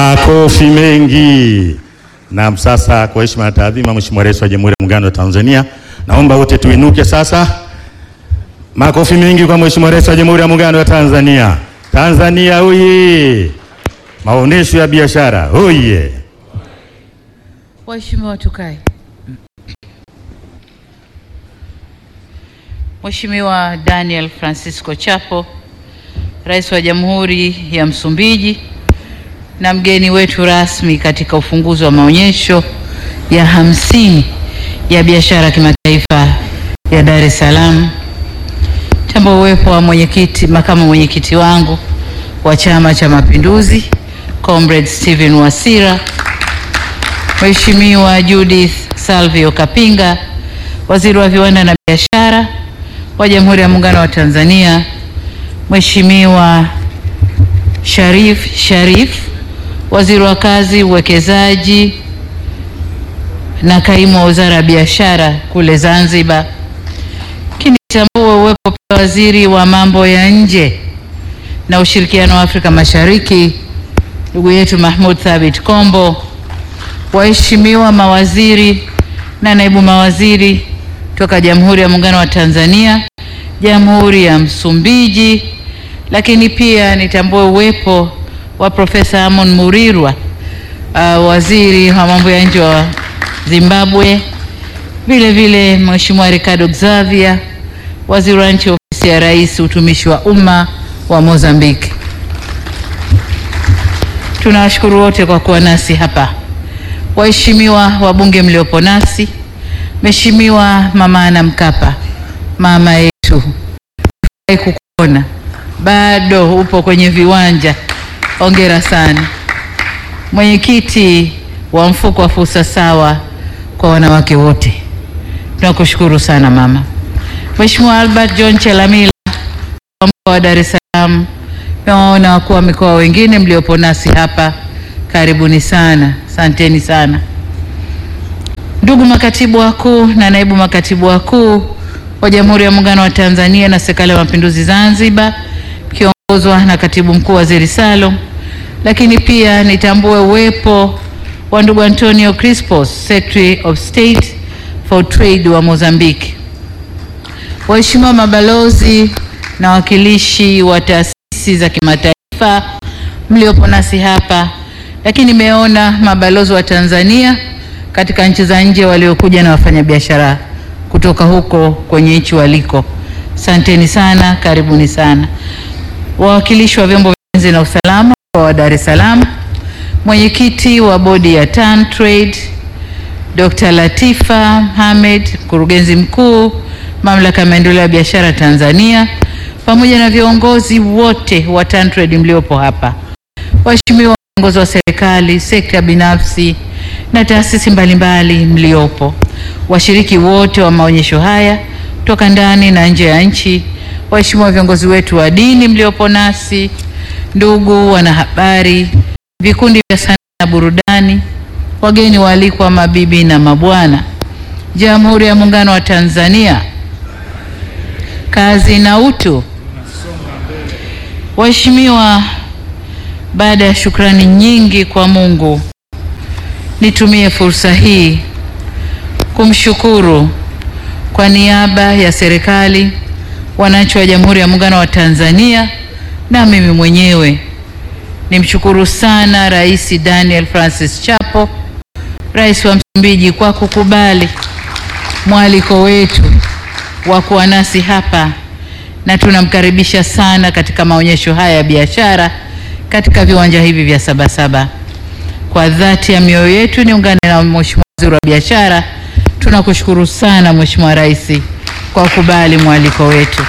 Makofi mengi. Na sasa kwa heshima na taadhima, Mheshimiwa Rais wa Jamhuri ya Muungano wa Tanzania, naomba wote tuinuke sasa. Makofi mengi kwa Mheshimiwa Rais wa Jamhuri ya Muungano wa Tanzania. Tanzania oye! Maonesho ya biashara oye! Waheshimiwa tukae. Mheshimiwa Daniel Francisco Chapo, Rais wa Jamhuri ya Msumbiji na mgeni wetu rasmi katika ufunguzi wa maonyesho ya hamsini ya biashara kimataifa ya Dar es Salaam. Tambua uwepo wa mwenyekiti, makamu mwenyekiti wangu wa Chama cha Mapinduzi, Comrade Stephen Wasira, Mheshimiwa Judith Salvio Kapinga, Waziri wa Viwanda na Biashara wa Jamhuri ya Muungano wa Tanzania, Mheshimiwa Sharif Sharif, Waziri wa Kazi, Uwekezaji na Kaimu wa Wizara ya Biashara kule Zanzibar. Kinitambua uwepo pia Waziri wa Mambo ya Nje na Ushirikiano wa Afrika Mashariki, ndugu yetu Mahmud Thabit Kombo, waheshimiwa mawaziri na naibu mawaziri toka Jamhuri ya Muungano wa Tanzania, Jamhuri ya Msumbiji, lakini pia nitambue uwepo wa Profesa Amon Murirwa, uh, waziri wa mambo ya nje wa Zimbabwe, vile vile Mheshimiwa Ricardo Xavier, waziri wa nchi ofisi ya Rais, utumishi wa umma wa Mozambiki. Tunawashukuru wote kwa kuwa nasi hapa. Waheshimiwa wabunge mliopo nasi, Mheshimiwa Mama Ana Mkapa, mama yetu, furahi kukuona, bado upo kwenye viwanja, hongera sana. Mwenyekiti wa mfuko wa fursa sawa kwa wanawake wote, tunakushukuru sana mama. Mheshimiwa Albert John Chelamila wa mkoa wa Dar es Salaam, nawaona wakuu wa mikoa wengine mliopo nasi hapa, karibuni sana, asanteni sana. Ndugu makatibu wakuu na naibu makatibu wakuu wa Jamhuri ya Muungano wa Tanzania na Serikali ya Mapinduzi Zanzibar, kiongozwa na katibu mkuu Waziri Salum, lakini pia nitambue uwepo wa ndugu Antonio Crispos, Secretary of State for Trade wa Mozambique, waheshimiwa mabalozi na wakilishi wa taasisi za kimataifa mliopo nasi hapa, lakini nimeona mabalozi wa Tanzania katika nchi za nje waliokuja na wafanyabiashara kutoka huko kwenye nchi waliko. Asanteni sana, karibuni sana. Wawakilishi wa vyombo vya ulinzi na usalama wa Dar es Salaam, mwenyekiti wa bodi ya TAN Trade Dr. Latifa Hamed, mkurugenzi mkuu mamlaka ya maendeleo ya biashara Tanzania, pamoja na viongozi wote wa TAN Trade mliopo hapa, waheshimiwa viongozi wa serikali, sekta binafsi na taasisi mbalimbali mliopo, washiriki wote wa maonyesho haya kutoka ndani na nje ya nchi, waheshimiwa viongozi wetu wa dini mliopo nasi, ndugu wanahabari, vikundi vya sanaa na burudani, wageni waalikwa, mabibi na mabwana, Jamhuri ya Muungano wa Tanzania, kazi na utu. Waheshimiwa, baada ya shukrani nyingi kwa Mungu nitumie fursa hii kumshukuru kwa niaba ya serikali, wananchi wa Jamhuri ya Muungano wa Tanzania na mimi mwenyewe. Nimshukuru sana Rais Daniel Francis Chapo, Rais wa Msumbiji kwa kukubali mwaliko wetu wa kuwa nasi hapa na tunamkaribisha sana katika maonyesho haya ya biashara katika viwanja hivi vya Sabasaba. Kwa dhati ya mioyo yetu niungane na Mheshimiwa Waziri wa Biashara, tunakushukuru sana Mheshimiwa Rais kwa kukubali mwaliko wetu.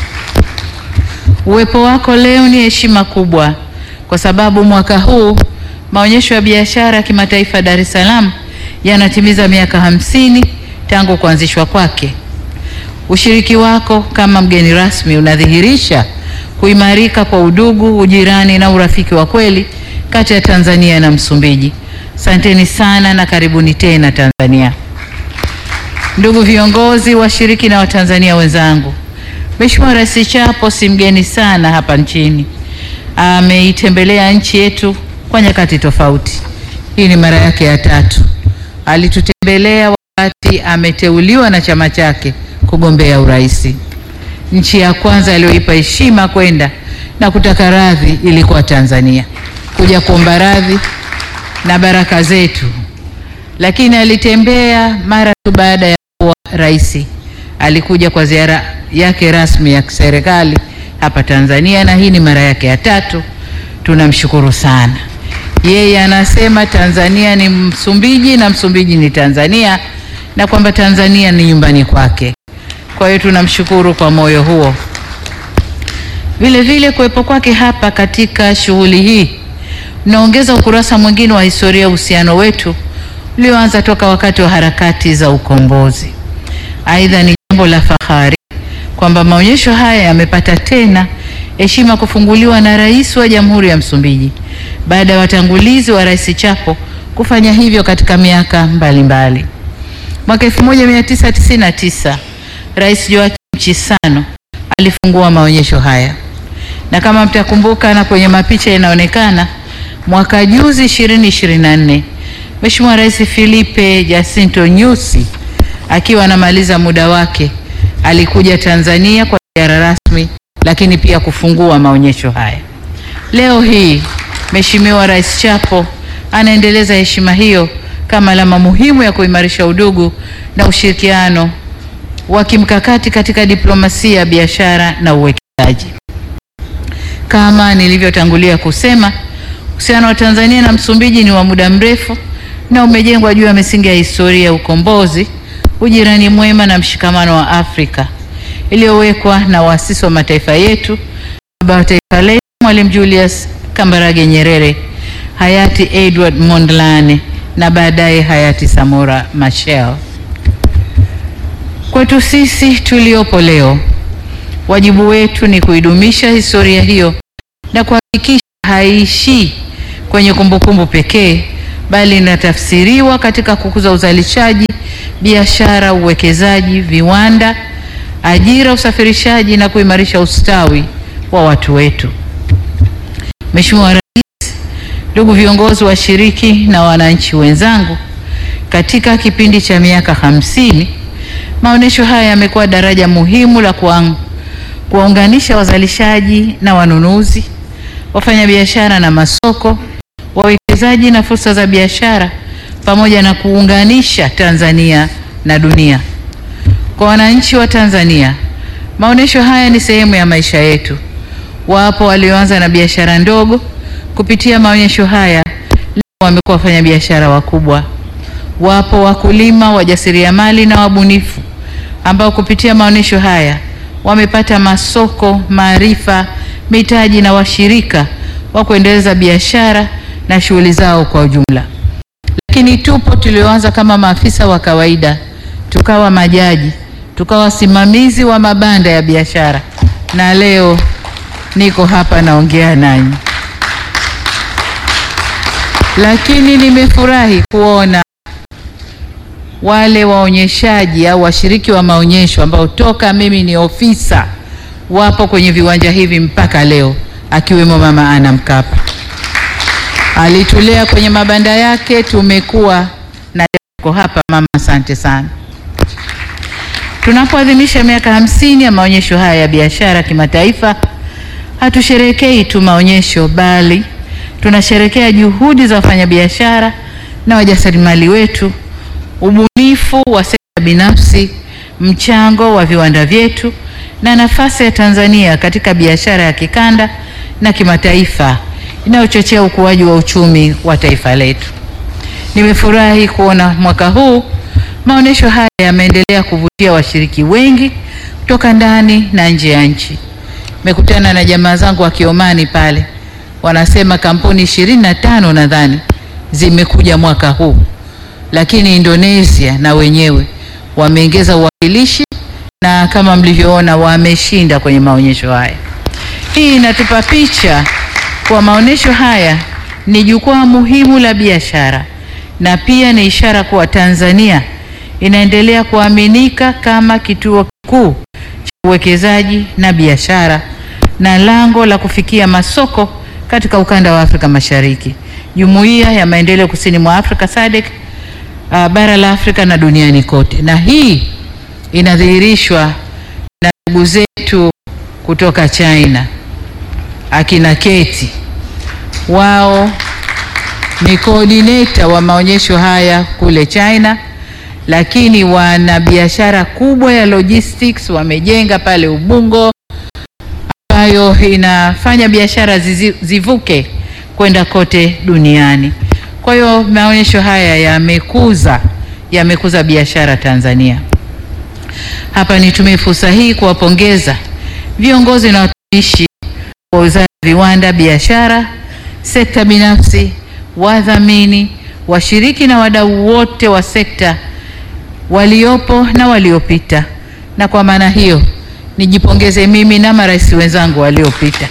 Uwepo wako leo ni heshima kubwa, kwa sababu mwaka huu maonyesho ya biashara ya kimataifa Dar es Salaam yanatimiza miaka hamsini tangu kuanzishwa kwake. Ushiriki wako kama mgeni rasmi unadhihirisha kuimarika kwa udugu, ujirani na urafiki wa kweli kati ya Tanzania na Msumbiji. Asanteni sana na karibuni tena Tanzania. Ndugu viongozi, washiriki na Watanzania wenzangu, Mheshimiwa Rais Chapo si mgeni sana hapa nchini. Ameitembelea nchi yetu kwa nyakati tofauti. Hii ni mara yake ya tatu. Alitutembelea wakati ameteuliwa na chama chake kugombea urais. Nchi ya kwanza aliyoipa heshima kwenda na kutaka radhi ilikuwa Tanzania, kuja kuomba radhi na baraka zetu, lakini alitembea mara tu baada ya kuwa rais. Alikuja kwa ziara yake rasmi ya serikali hapa Tanzania, na hii ni mara yake ya tatu. Tunamshukuru sana. Yeye anasema Tanzania ni Msumbiji na Msumbiji ni Tanzania, na kwamba Tanzania ni nyumbani kwake. Kwa hiyo tunamshukuru kwa moyo huo. Vile vile kuwepo kwake hapa katika shughuli hii unaongeza ukurasa mwingine wa historia ya uhusiano wetu ulioanza toka wakati wa harakati za ukombozi. Aidha, ni jambo la fahari kwamba maonyesho haya yamepata tena heshima kufunguliwa na Rais wa Jamhuri ya Msumbiji baada ya watangulizi wa Rais Chapo kufanya hivyo katika miaka mbalimbali. Mwaka 1999 Rais Joaquim Chissano alifungua maonyesho haya, na kama mtakumbuka, na kwenye mapicha inaonekana mwaka juzi 2024 Mheshimiwa Rais Filipe Jacinto Nyusi akiwa anamaliza muda wake alikuja Tanzania kwa ziara rasmi, lakini pia kufungua maonyesho haya. Leo hii Mheshimiwa Rais Chapo anaendeleza heshima hiyo kama alama muhimu ya kuimarisha udugu na ushirikiano wa kimkakati katika diplomasia, biashara na uwekezaji. Kama nilivyotangulia kusema, uhusiano wa Tanzania na Msumbiji ni wa muda mrefu na umejengwa juu ya misingi ya historia ya ukombozi, ujirani mwema na mshikamano wa Afrika iliyowekwa na waasisi wa mataifa yetu, baba wa taifa letu Mwalimu Julius Kambarage Nyerere, hayati Edward Mondlane na baadaye hayati Samora Machel. Kwetu sisi tuliopo leo, wajibu wetu ni kuidumisha historia hiyo na kuhakikisha haiishii kwenye kumbukumbu pekee, bali inatafsiriwa katika kukuza uzalishaji, biashara, uwekezaji, viwanda, ajira, usafirishaji na kuimarisha ustawi wa watu wetu. Mheshimiwa Rais, ndugu viongozi, washiriki na wananchi wenzangu, katika kipindi cha miaka hamsini maonyesho haya yamekuwa daraja muhimu la kuwaunganisha wazalishaji na wanunuzi, wafanyabiashara na masoko, wawekezaji na fursa za biashara, pamoja na kuunganisha Tanzania na dunia. Kwa wananchi wa Tanzania, maonyesho haya ni sehemu ya maisha yetu. Wapo walioanza na biashara ndogo, kupitia maonyesho haya leo wamekuwa wafanyabiashara wakubwa. Wapo wakulima, wajasiriamali na wabunifu ambao kupitia maonyesho haya wamepata masoko, maarifa, mitaji na washirika wa kuendeleza biashara na shughuli zao kwa ujumla. Lakini tupo tulioanza kama maafisa wa kawaida, tukawa majaji, tukawa wasimamizi wa mabanda ya biashara, na leo niko hapa naongea nanyi. Lakini nimefurahi kuona wale waonyeshaji au washiriki wa maonyesho ambao toka mimi ni ofisa wapo kwenye viwanja hivi mpaka leo, akiwemo Mama Ana Mkapa. Alitulea kwenye mabanda yake, tumekuwa na leo hapa. Mama, asante sana. Tunapoadhimisha miaka hamsini ya maonyesho haya ya biashara kimataifa, hatusherekei tu maonyesho, bali tunasherekea juhudi za wafanyabiashara na wajasiriamali wetu ubunifu wa sekta binafsi, mchango wa viwanda vyetu na nafasi ya Tanzania katika biashara ya kikanda na kimataifa inayochochea ukuaji wa uchumi wa taifa letu. Nimefurahi kuona mwaka huu maonyesho haya yameendelea kuvutia washiriki wengi kutoka ndani na nje ya nchi. Nimekutana na jamaa zangu wa Kiomani pale, wanasema kampuni ishirini na tano nadhani zimekuja mwaka huu lakini Indonesia na wenyewe wameongeza uwakilishi na kama mlivyoona wameshinda kwenye maonyesho haya. Hii inatupa picha kwa maonyesho haya ni jukwaa muhimu la biashara na pia ni ishara kuwa Tanzania inaendelea kuaminika kama kituo kikuu cha uwekezaji na biashara na lango la kufikia masoko katika ukanda wa Afrika Mashariki. Jumuiya ya Maendeleo Kusini mwa Afrika SADC, uh, bara la Afrika na duniani kote, na hii inadhihirishwa na ndugu zetu kutoka China akina Keti, wao ni coordinator wa maonyesho haya kule China, lakini wana biashara kubwa ya logistics wamejenga pale Ubungo, ambayo inafanya biashara zizi- zivuke kwenda kote duniani. Kwa hiyo maonyesho haya yamekuza yamekuza biashara Tanzania. Hapa nitumie fursa hii kuwapongeza viongozi na watumishi wa Wizara ya Viwanda, Biashara, sekta binafsi, wadhamini, washiriki na wadau wote wa sekta waliopo na waliopita. Na kwa maana hiyo nijipongeze mimi na marais wenzangu waliopita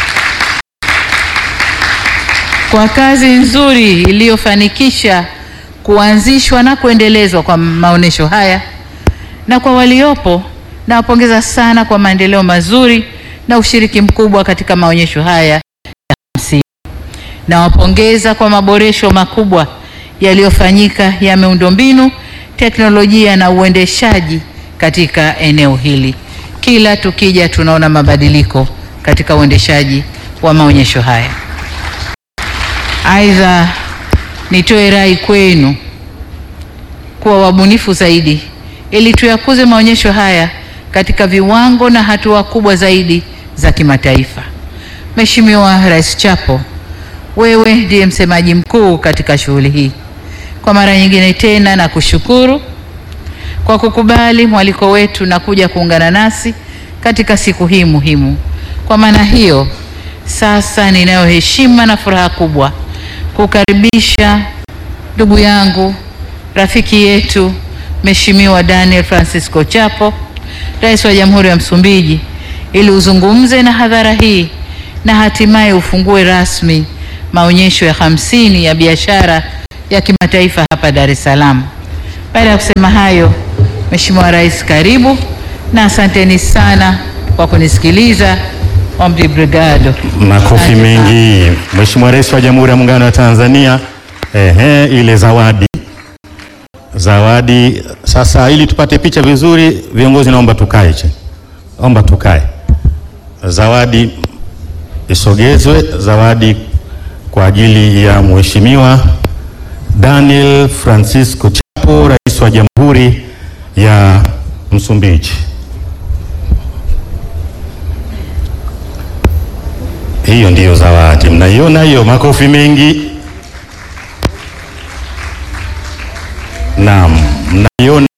kwa kazi nzuri iliyofanikisha kuanzishwa na kuendelezwa kwa maonyesho haya, na kwa waliopo nawapongeza sana kwa maendeleo mazuri na ushiriki mkubwa katika maonyesho haya ya hamsini. Nawapongeza kwa maboresho makubwa yaliyofanyika ya miundombinu, teknolojia na uendeshaji katika eneo hili. Kila tukija tunaona mabadiliko katika uendeshaji wa maonyesho haya. Aidha, nitoe rai kwenu kuwa wabunifu zaidi ili tuyakuze maonyesho haya katika viwango na hatua kubwa zaidi za kimataifa. Mheshimiwa Rais Chapo, wewe ndiye msemaji mkuu katika shughuli hii. Kwa mara nyingine tena na kushukuru kwa kukubali mwaliko wetu na kuja kuungana nasi katika siku hii muhimu. Kwa maana hiyo, sasa ninayo heshima na furaha kubwa kukaribisha ndugu yangu rafiki yetu Mheshimiwa Daniel Francisco Chapo, Rais wa Jamhuri ya Msumbiji, ili uzungumze na hadhara hii na hatimaye ufungue rasmi maonyesho ya hamsini ya biashara ya kimataifa hapa Dar es Salaam. Baada ya kusema hayo, Mheshimiwa Rais, karibu na asanteni sana kwa kunisikiliza. Ombi brigado. Makofi Asante sana. mengi. Mheshimiwa Rais wa Jamhuri ya Muungano wa Tanzania. Ehe, ile zawadi zawadi. Sasa ili tupate picha vizuri, viongozi, naomba tukae chini, omba tukae. Zawadi isogezwe, zawadi kwa ajili ya Mheshimiwa Daniel Francisco Chapo, Rais wa Jamhuri ya Msumbiji. Hiyo ndiyo zawadi, mnaiona hiyo? Makofi mengi. Naam, mnaiona